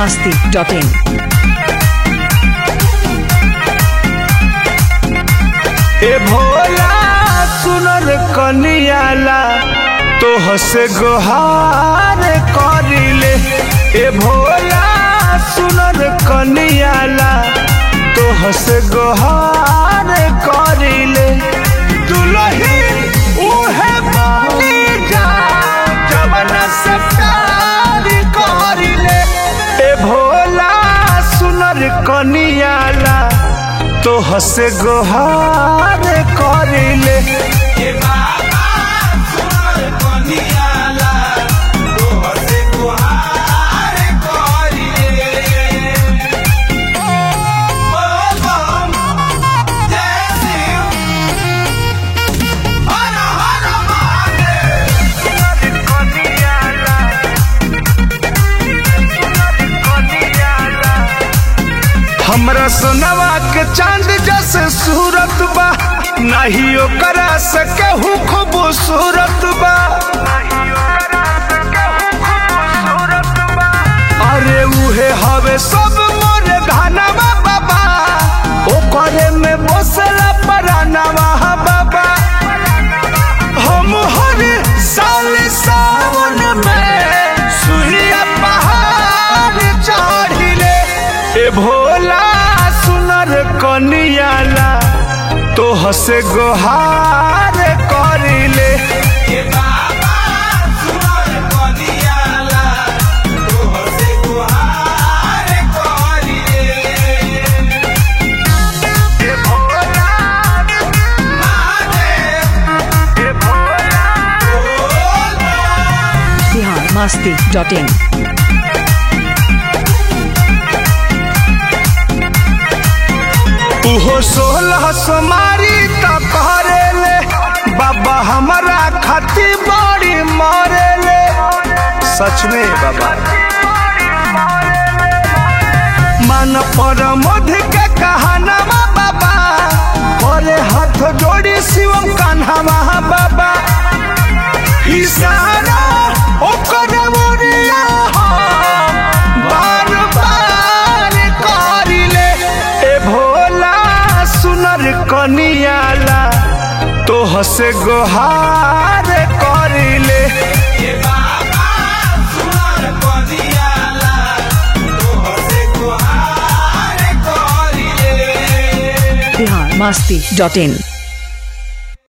masti.in. ए भोला सुनर कनियाला तो हसे गोहार करिले ए भोला सुनर कनियाला तो हसे गोहार करिले दुलही उहे बनी जा जवन से प्यार करिले ए भोला सुनर कनियाला तो हसे गोहार करिले हमरा सोनवा के चांद जैसे सूरत बा नहीं ओकरा से केहू खूबसूरत बा अरे उहे हवे सब मोर धनवा बाबा ओकरे में बसला परानवा बाबा हम हर साल सावन में सुइया पहाड़ चढ़िले ए भोला सुनर कनियाला तो हसे गोहार करिले ए भोला ए भोला Bihar masti.in. उहो सोलह सोमारी त करेले बाबा हमारा खाती बड़ी मरेले सच में बाबा मन पर मध के कहानवा बाबा करे हाथ जोड़ी शिवम कान्हावा बाबा इशारा ओकर मोरिया हम बार बार करिले ए भोला सुनर कनियाला तो हसे गोहार करिले Bihar masti.in.